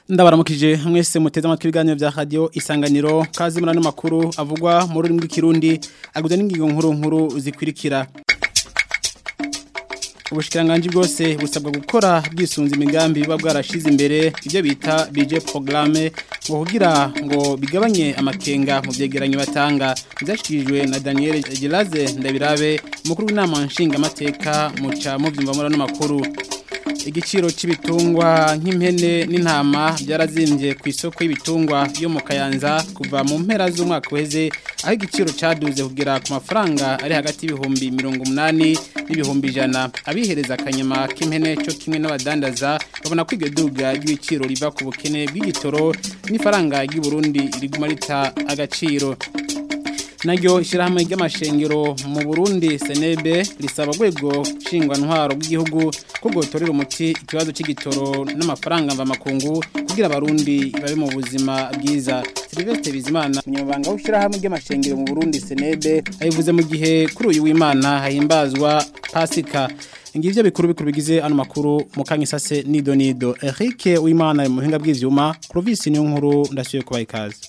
ndabaramukije mwese muteze amatwi ibiganiro bya radio isanganiro kazi muri ano makuru avugwa mu rurimi rw'ikirundi aguza n'ingingo nkuru nkuru zikurikira ubushikiranganje bwose busabwa gukora bwisunze imigambi biba bwarashize imbere ibyo bita budget programme ngo kugira ngo bigabanye amakenga mu byegeranyo batanga byashikirijwe na Daniel Gelaze ndabirabe umukuru w'inama nshinga amateka muca mu byumva muri ano makuru igiciro c'ibitungwa nk'impene n'intama byarazimbye ku isoko y'ibitungwa yo mu Kayanza kuva mu mpera z'umwaka uheze aho igiciro caduze kugera ku mafaranga ari hagati y'ibihumbi 180 n'ibihumbi 100 abihereza akanyama k'impene cyo kimwe n'abadandaza babona ko iryo duga ry'ibiciro riva ku bukene bw'igitoro n'ifaranga ry'u Burundi riguma rita agaciro naryo ishyirahamwe ry'amashengero mu Burundi Senebe risaba rwego nshingwa ntwaro bw'igihugu ko gotorera umuti ikibazo cy'igitoro n'amafaranga mva makungu kugira abarundi babe mu buzima bwiza Sylvestre Bizimana umunyamabanga w'ishyirahamwe ry'amashengero mu Burundi Senebe ayivuze mu gihe kuri uyu w'Imana hahimbazwa Pasika Ngivyo bikuru bikuru bigize ano makuru mukanya sase nido nido Eric w'Imana mu buhinga bw'ivyuma Clovis niyo nkuru ndasuye kubaha ikaze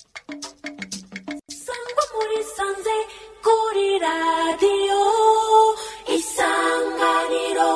sanze kuri radiyo isanganiro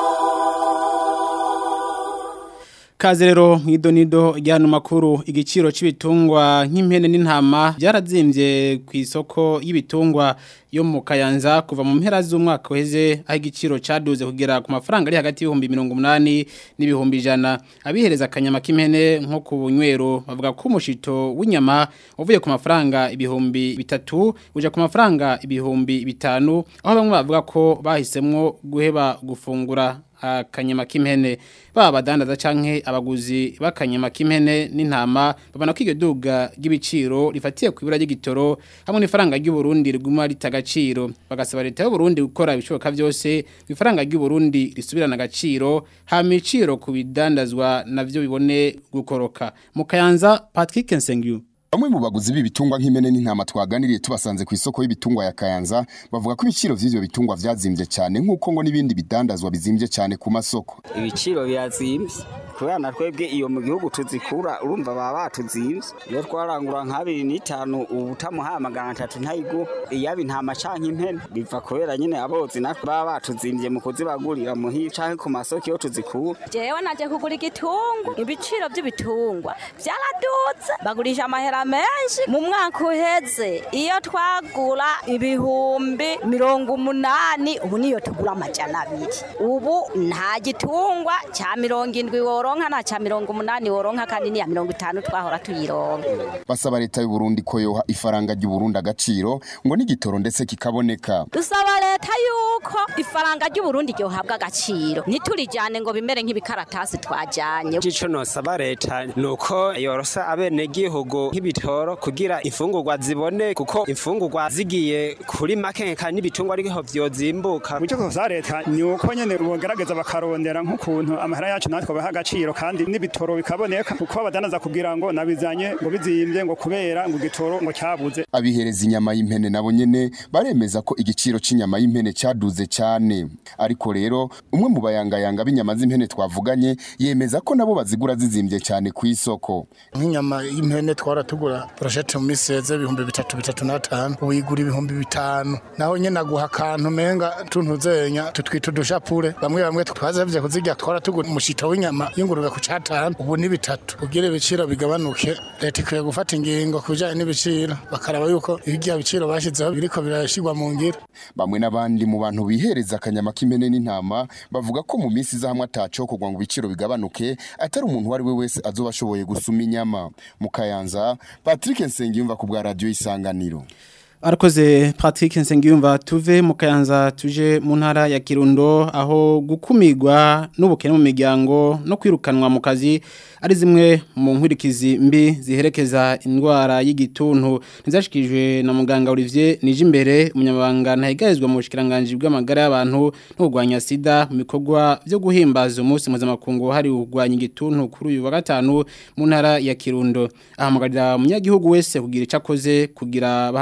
Kaze rero mwidonido ryano makuru igiciro c'ibitungwa nk'impene n'intama byarazimbye ku isoko y'ibitungwa yo mu Kayanza kuva mu mpera z'umwaka uheze aho igiciro caduze kugera ku mafaranga ari hagati y'ibihumbi 180 n'ibihumbi 100 abihereza akanyama k'impene nko ku bunywero bavuga ko umushito w'inyama uvuye ku mafaranga ibihumbi bitatu uja ku mafaranga ibihumbi bitanu aho bamwe bavuga ko bahisemwo guheba gufungura akanyama k'impene baba badandaza canke abaguzi bakanyama k'impene n'intama babona ko iryo duga ry'ibiciro rifatiye ku ibura ry'igitoro hamwe n'ifaranga ry'u Burundi riguma ritagaciro bagasaba leta y'u Burundi gukora ibishoboka byose ifaranga ry'u Burundi risubirana agaciro hama iciro ku bidandazwa navyo bibone gukoroka mu Kayanza Patrick Nsengyu Bamwe mu baguzi b'ibitungwa nk'imene n'intama twaganiriye tubasanze ku isoko y'ibitungwa ya Kayanza bavuga ko ibiciro vy'ivyo bitungwa vyazimbye cyane nk'uko ngo n'ibindi bidandazwa bizimbye cyane ku masoko. Ibiciro birazimbye kubera na twebwe iyo mu gihugu tuzikura urumva baba batuzimbye iyo twarangura nk'abiri n'itanu ubu utamuhaye amagana atatu ntayigu iyaba intama canke impene biva kubera nyene abozi natwe baba batuzimbye mu kuzibagurira muhira canke ku masoko iyo tuzikura. Jewe naje kugura igitungu ibiciro vy'ibitungwa vyaraduze bagurisha amahera menshi mu mwaka uheze iyo twagura ibihumbi mirongo umunani ubu niyo tugura amajana abiri ubu nta gitungwa cya mirongo indwi woronka nta cya mirongo umunani woronka kandi niya mirongo itanu twahora tuyironka Basaba leta y'u Burundi ko yoha ifaranga ry'u Burundi agaciro ngo n'igitoro ndetse kikaboneka. dusaba leta yuko ifaranga ry'u Burundi ryohabwa agaciro ntiturijyane ngo bimere nk'ibikaratasi twajyanye Ico nosaba leta nuko yorosa abene gihugu nk'ibitoro kugira imfungurwa zibone kuko imfungurwa zigiye kuri make kandi n'ibitungwa ariho vyozimbuka Mucyo kosa leta ni uko nyene bogerageza bakarondera nk'ukuntu amahera yacu natwe baha agaciro kandi n'ibitoro bikaboneka kuko abadanaza kugira ngo nabizanye ngo bizimbye ngo kubera ngo igitoro ngo cyabuze Abihereza inyama y'impene nabo nyene baremeza ko igiciro c'inyama y'impene caduze cyane. Ariko rero umwe mu bayangayanga b'inyama z'impene twavuganye yemeza ko nabo bazigura zizimbye cyane ku isoko. nk'inyama y'impene twaratugura brochette mu miseze ibihumbi bitatu bitatu n'atanu uyigura ibihumbi bitanu naho nyene aguha akantu menga tuntuzenya tutwita udushapure bamwe bamwe twazavye kuzirya twaratugura umushito w'inyama y'ingurube ku catanu ubu ni bitatu kugira ibiciro bigabanuke leta ikwiye gufata ingingo ku bijanye n'ibiciro bakaraba yuko ibirya biciro bashizeho biriko birashirwa mu ngiro Bamwe n'abandi mu bantu bihereza akanyama k'impene n'intama bavuga ko mu minsi iza hamwe atacokorwa ngo ibiciro bigabanuke atari umuntu uwo ari we wese azoba ashoboye gusuma inyama. Mu Kayanza Patrick Nsengiyumva ku bwa radio Isanganiro. Arakoze Patrick Nsengiyumva tuve mu Kayanza tuje mu ntara ya Kirundo aho gukumirwa n'ubukene mu miryango no kwirukanwa mu kazi ari zimwe mu nkurikizi mbi ziherekeza indwara y'igituntu ntizashikijwe na muganga Olivier Nijimbere umunyamabanga ntahigarizwa mu bushikiranganje bw'amagara y'abantu no kurwanya sida mu bikorwa byo guhimbaza umunsi mpuzamakungu hari kurwanya igituntu kuri uyu wa gatanu mu ntara ya Kirundo ahamagarira umunyagihugu wese kugira icyo akoze kugira bahangane n'indwara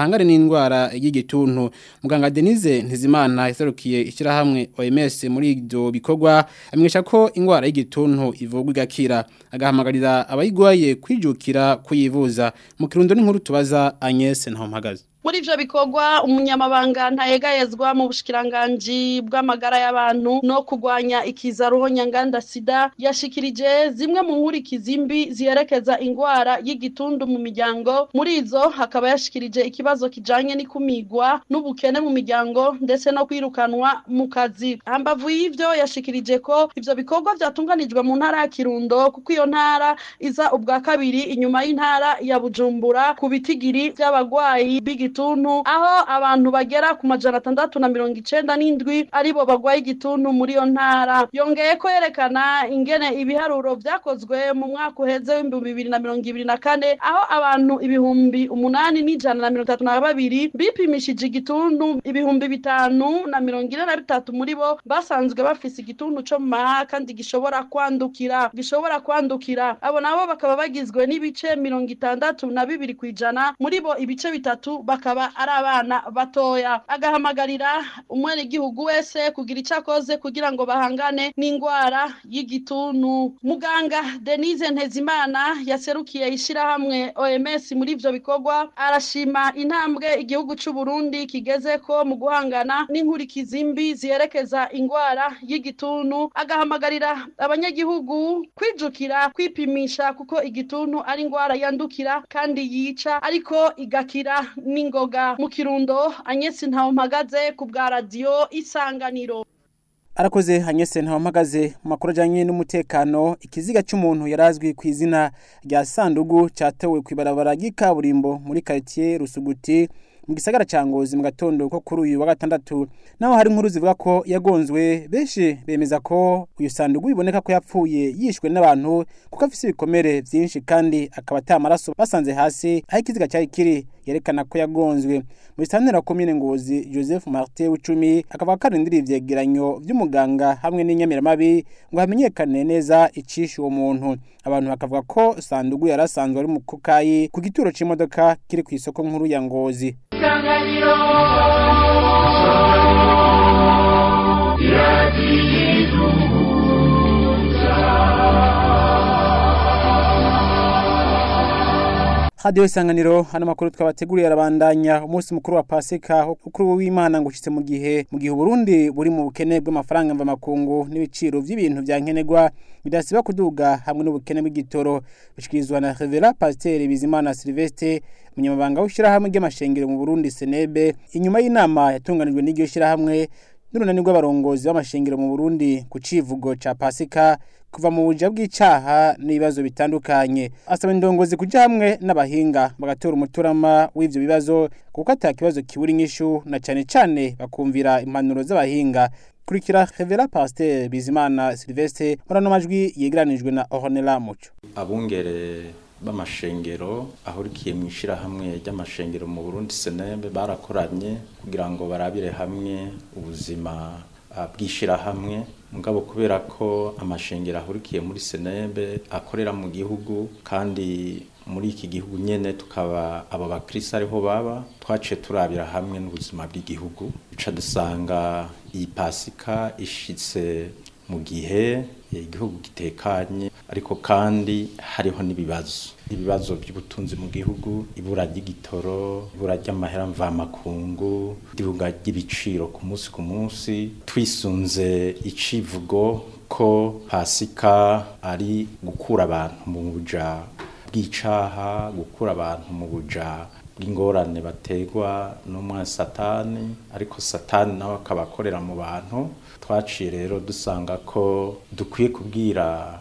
y'indwara y'igituntu muganga Denise Ntizimana yaserukiye ishyirahamwe OMS muri ibyo bikorwa amenyesha ko indwara y'igituntu ivurwa igakira agahamagarira abayigwaye kwijukira kuyivuza mu kirundo n'inkuru tubaza Agnes Ntampagaze muri ivyo bikorwa umunyamabanga ntayegayezwa mu bushikiranganji bw'amagara y'abantu no kurwanya ikiza ruhonyanganda sida yashikirije zimwe mu nkurikizi mbi ziherekeza ingwara y'igitundu mu miryango muri izo hakaba yashikirije ikibazo kijanye n'ikumigwa n'ubukene mu miryango ndetse no kwirukanwa mu kazi hambavu y'ivyo yashikirije ko ivyo bikorwa vyatunganijwe mu ntara ya kirundo kuko iyo ntara iza ubwa kabiri inyuma y'intara ya bujumbura ku bitigiri vy'abagwayi b'igi igituntu aho abantu bagera ku majana atandatu na mirongo icenda n'indwi aribo bagwaye igituntu muri iyo ntara yongeye ko yerekana ingene ibiharuro vyakozwe mu mwaka uheze w'ibihumbi bibiri na mirongo ibiri na kane aho abantu ibihumbi umunani n'ijana na mirongo itatu na babiri bipimishije igituntu ibihumbi bitanu na mirongo ine na bitatu muri bo basanzwe bafise igituntu co mu maha kandi gishobora kwandukira gishobora kwandukira abo nabo bakaba bagizwe n'ibice mirongo itandatu na bibiri kw'ijana muri bo ibice bitatu bakaba ari abana batoya agahamagarira umwenegihugu wese kugira icyo akoze kugira ngo bahangane n'indwara y'igituntu muganga denise ntezimana yaserukiye ishyirahamwe oms muri ibyo bikorwa arashima intambwe igihugu cy'u Burundi kigeze ko mu guhangana n'inkurikizi mbi ziherekeza indwara y'igituntu agahamagarira abanyagihugu kwijukira kwipimisha kuko igituntu ari indwara yandukira kandi yica ariko igakira n'ingoga mu kirundo anyesi ntawe mpagaze ku bwa radiyo isanganiro arakoze hanyese ntawamagaze mu makuru ajyanye n'umutekano ikiziga cy'umuntu yarazwi ku izina rya sandugu cyatewe ku ibarabara ry'ikaburimbo muri karitsiye rusuguti mu gisagara cya ngozi mu gatondo ko kuri uyu wa gatandatu naho hari inkuru zivuga ko yagonzwe benshi bemeza ko uyu sandugu biboneka ko yapfuye yishwe n'abantu kuko afite ibikomere byinshi kandi akaba atamaraso basanze hasi aho ikiziga cyari kiri yerekana ko yagonzwe muri santera komine ngozi joseph martin w'icumi akavuga ko arindiriye ivyegeranyo vy'umuganga hamwe n'inyamiramabi ngo hamenyekane neza icishe uwo muntu abantu bakavuga ko sandugu yari asanzwe ari mu kukayi ku gituro c'imodoka kiri ku isoko nkuru ya ngozi isanganiro hadiyo isanganiro hano makuru twabateguriye arabandanya umunsi mukuru wa pasika ukuri w'imana ngo ushitse mu gihe mu gihe uburundi buri mu bukene bw'amafaranga mva makungu n'ibiciro by'ibintu bya nkenerwa bidasiba kuduga hamwe n'ubukene bw'igitoro bishikirizwa na revera pasiteri bizimana silvestre umunyamabanga w'ishyirahamwe ry'amashengero mu burundi senebe inyuma y'inama yatunganijwe n'iryo shyirahamwe n'urunani rw'abarongozi b'amashengero mu burundi ku civugo ca pasika kuva mu buja bw'icaha n'ibibazo bitandukanye asaba indongozi kuja hamwe n'abahinga bagatora umuturama w'ivyo bibazo kuko ata kibazo kibura inyishu na cane cane bakumvira impanuro z'abahinga kurikira Revera Pasteur Bizimana Sylvestre murano majwi yegeranijwe na Ornella Muco abungere b'amashengero ahurikiye mu ishirahamwe ry'amashengero mu Burundi Senembe barakoranye kugira ngo barabire hamwe ubuzima bw'ishirahamwe mugabo kubera ko amashengero ahurikiye muri Senembe akorera mu gihugu kandi muri iki gihugu nyene tukaba abo bakirisi ariho baba twaciye turabira hamwe n'ubuzima bw'igihugu duca dusanga iyi pasika ishitse mu gihe igihugu gitekanye ariko kandi hariho n'ibibazo ibibazo by'ubutunzi mu gihugu ibura ry'igitoro ibura ry'amahera mvamakungu iduga ry'ibiciro ku munsi ku munsi twisunze icivugo ko pasika ari gukura abantu mu buja bw'icaha gukura abantu mu buja bw'ingorane bategwa n'umwana satani ariko satani nawe akaba akorera mu bantu twaciye rero dusanga ko dukwiye kubwira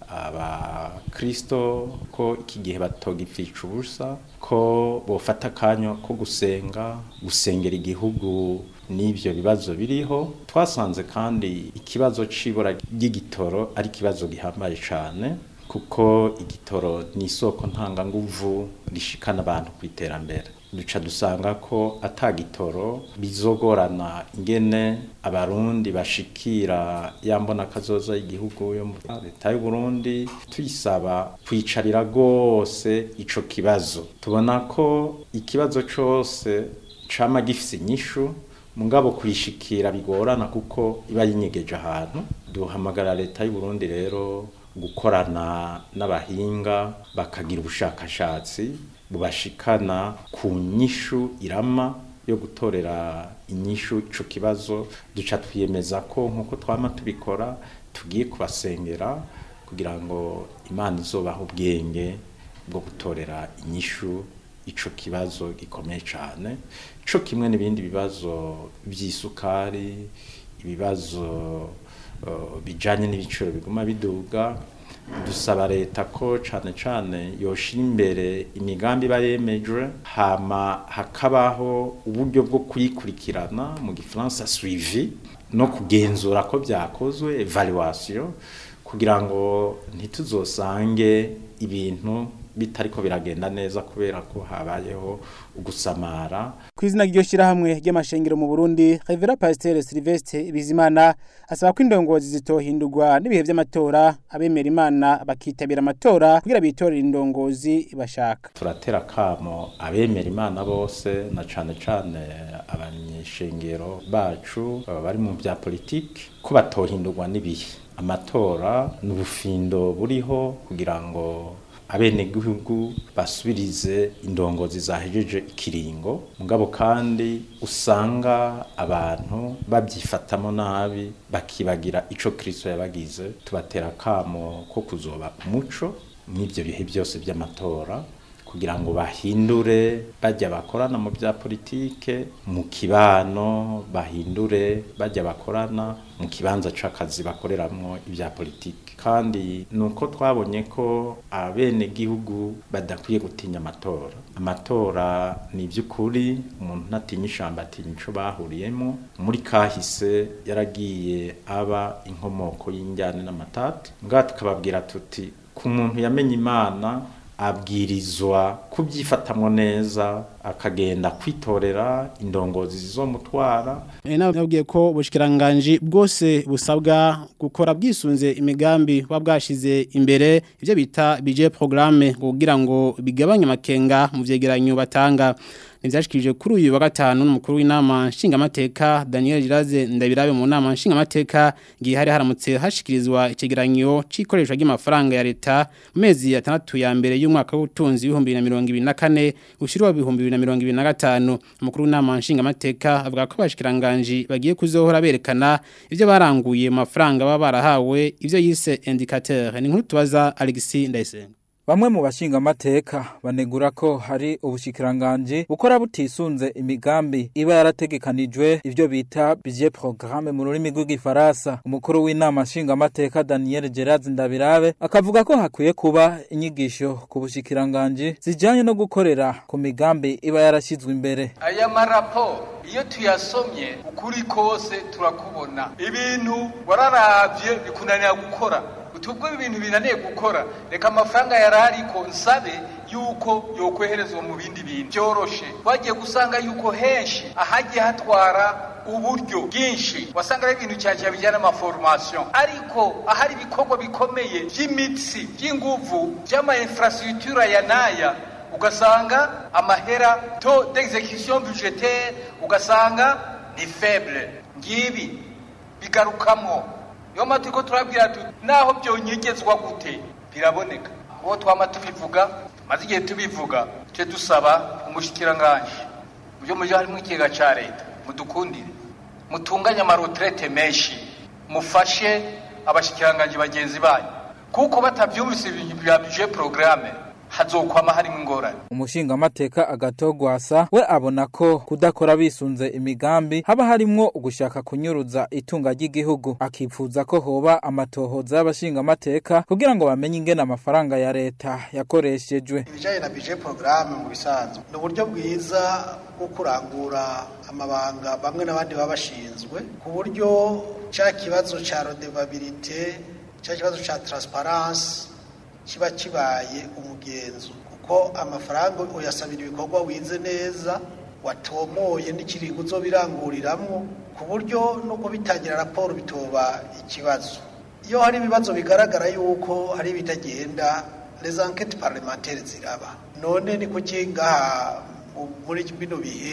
abakristo ko iki gihe batogipfica ubusa ko bofata akanya ko gusenga gusengera igihugu n'ibyo bibazo biriho twasanze kandi ikibazo c'ibura ry'igitoro ari ikibazo gihambaye cyane kuko igitoro ni isoko ntanganguvu rishikana abantu ku iterambere duca dusanga ko atagitoro bizogorana ingene abarundi bashikira yambona kazoza igihugu yo mu leta y'u Burundi tuyisaba kwicarira gose ico kibazo tubona ko ikibazo cose cama gifise inyishu mugabo kuyishikira bigorana kuko iba yinyegeje ahantu duhamagara leta y'u Burundi rero gukorana n'abahinga bakagira ubushakashatsi bubashikana ku nyishu irama yo gutorera inyishu ico kibazo duca twiyemeza ko nkuko twama tubikora tugiye kubasengera kugira ngo imana izobaho ubwenge bwo gutorera inyishu ico kibazo gikomeye cyane co kimwe n'ibindi bibazo by'isukari ibibazo uh, bijanye n'ibiciro biguma biduga dusaba leta ko cane cane yoshira imbere imigambi iba yemejwe hama hakabaho uburyo bwo kuyikurikirana mu gifaransa suivi no kugenzura ko byakozwe evaluation kugira ngo ntituzosange ibintu bitariko biragenda neza kubera ko habayeho ugusamara ku izina ry'iryo shyirahamwe ry'amashengero mu burundi revera pasiteri silivesite bizimana asaba ko indongozi zitohindurwa n'ibihe by'amatora abemera imana bakitabira amatora kugira bitorere indongozi bashaka turatera akamo abemera imana bose na cane cane abanyeshengero bacu baba bari mu bya politiki ko batohindurwa n'ibihe amatora ni ubufindo buriho kugira ngo abenegihugu basubirize indongozi zahejeje ikiringo mugabo kandi usanga abantu babyifatamo nabi bakibagira ico Kristo yabagize tubatera akamo ko kuzoba umuco n'ibyo bihe byose by'amatora kugira ngo bahindure bajya bakorana mu bya politike mu kibano bahindure bajya bakorana mu kibanza c'akazi bakoreramwo ibya politike kandi nuko twabonye ko abenegihugu badakwiye gutinya amatora amatora ni iby'ukuri umuntu ntatinya ishamba atinya ico bahuriyemo muri kahise yaragiye aba inkomoko y'injyane n'amatati ngaha tukababwira tuti ku muntu yamenye imana abwirizwa kubyifatamwo neza akagenda kwitorera indongozi zizomutwara E nabwiye ko ubushikiranganje bwose busabwa gukora bwisunze imigambi wa bwashize imbere ivyo bita budget programme kugira ngo bigabanye amakenga mu vyegeranyo batanga nivyashikirije kuri uyu wa gatanu n'umukuru w'inama nshingamateka Daniel Giraze ndabirabe mu nama nshingamateka gihe hari haramutse hashikirizwa icegeranyo c'ikoreshwa ry'amafaranga ya leta mu mezi atandatu ya mbere y'umwaka w'ubutunzi w'ibihumbi na mirongo ibiri na kane ushirwa ibihumbi bibiri na mirongo ibiri na gatanu umukuru w'inama nshingamateka avuga ko abashikiranganji bagiye kuzohora berekana ivyo baranguye mu mafaranga baba barahawe ivyo yise indicateur ni nkuru tubaza Alexis Ndayisenga Bamwe mu bashinga amateka banegura ko hari ubushikiranganje bukora butisunze imigambi iba yarategekanijwe ivyo bita budget programme mu rurimi rw'igifaransa umukuru w'inama nshinga amateka Daniel Gerard Ndabirabe akavuga ko hakwiye kuba inyigisho ku bushikiranganje zijanye no gukorera ku migambi iba yarashizwe imbere aya marapo iyo tuyasomye ukuri kose turakubona ibintu wararavye bikunanira gukora utubwo ibintu binaniye gukora reka amafaranga yarariko nsabe yuko yokweherezwa mu bindi bintu byoroshe twagiye gusanga yuko henshi ahagiye hatwara uburyo bwinshi wasanga ari ibintu cyane bijyana n'amaforomasiyo ariko ahari ibikorwa bikomeye by'imitsi by'inguvu by'ama infrastructure ya naya ugasanga amahera to d'execution budgetaire ugasanga ni faible ngibi bigarukamwo niyo mpamvu turiko turabwira tuti naho byonyegezwa gute biraboneka uwo twama tubivuga tumaze igihe tubivuga tujye dusaba umushikiranganji mu byo mujyi harimo ikigega ca leta mudukundire mutunganye amaroterete menshi mufashe abashikiranganji bagenzi banyu kuko batavyumvise ibintu bya budget programme hazokwama harimo ingorane umushinga amateka agatogwasa we abona ko kudakora bisunze imigambi haba harimwo ugushaka kunyuruza itunga ry'igihugu akifuza ko hoba amatohoza y'abashinga amateka kugira ngo bamenye ingene amafaranga ya leta yakoreshejwe ibijanye na budget programme mu bisanzwe ni uburyo bwiza bwo kurangura amabanga bamwe n'abandi baba bashinzwe ku buryo ca kibazo ca redevabilite ca kibazo ca transparence kiba kibaye umugenzo kuko amafaranga uyasabira ibikorwa wize neza watomoye n'ikiringo uzobiranguriramwo ku buryo nuko bitangira raporo bitoba ikibazo iyo hari ibibazo bigaragara yuko hari ibitagenda les enquêtes parlementaires ziraba none ni kuki ngaha muri bino bihe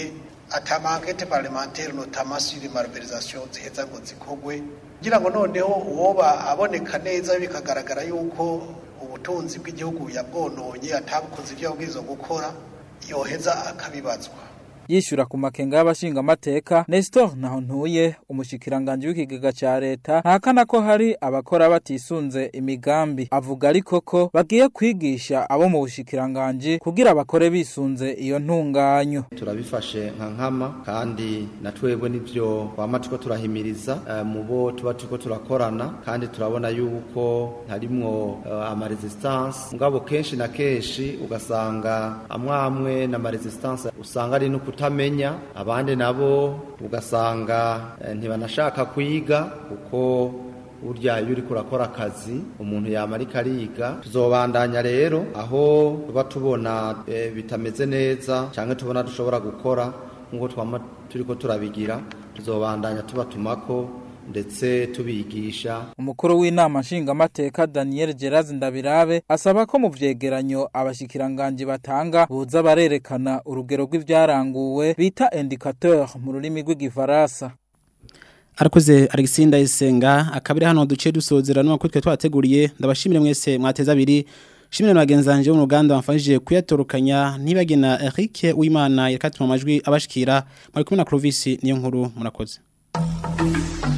atamankete parlementaire notamment sur les malversations ziheza ngo zikogwe kugira ngo noneho uwoba aboneka neza bikagaragara yuko ubutunzi bw'igihugu yabwononye atabukoze ibyo yabwirizwa gukora yoheza akabibazwa yishyura ku makenga y'abashinga amateka Nestor naho ntuye umushikiranganje w'ikigega ca leta ntahakana ko hari abakora batisunze imigambi avuga ariko ko bagiye kwigisha abo mu bushikiranganje kugira bakore bisunze iyo ntunganyo turabifashe nka nkama kandi na twebwe nivyo twama tuko turahimiriza uh, mu bo tuba tuko turakorana kandi turabona yuko harimwo uh, ama resistance ngabo kenshi na kenshi ugasanga amwamwe na ma resistance usanga ari no kutamenya abandi nabo ugasanga eh, ntibanashaka kwiga kuko burya iyo uriko urakora akazi umuntu yamarika ariga tuzobandanya rero aho tuba tubona e, bitameze neza cyangwa tubona dushobora gukora nk'uko twama turiko turabigira tuzobandanya tubatumako ndetse tubigisha umukuru w'inama nshingamateka Daniel Gerazi Ndabirabe asaba ko mu vyegeranyo abashikiranganje batanga buza barerekana urugero rw'ivyaranguwe bita indicateur mu rurimi rw'igifaransa Arakoze Alexander Isenga akabiri hano duce dusozera no kwitwe twateguriye ndabashimire mwese mwateza abiri Shimire na bagenzanje mu ruganda bamfashije kuyatorukanya ntibagena Eric Uwimana yakatuma amajwi abashikira muri kumwe na Clovis niyo nkuru murakoze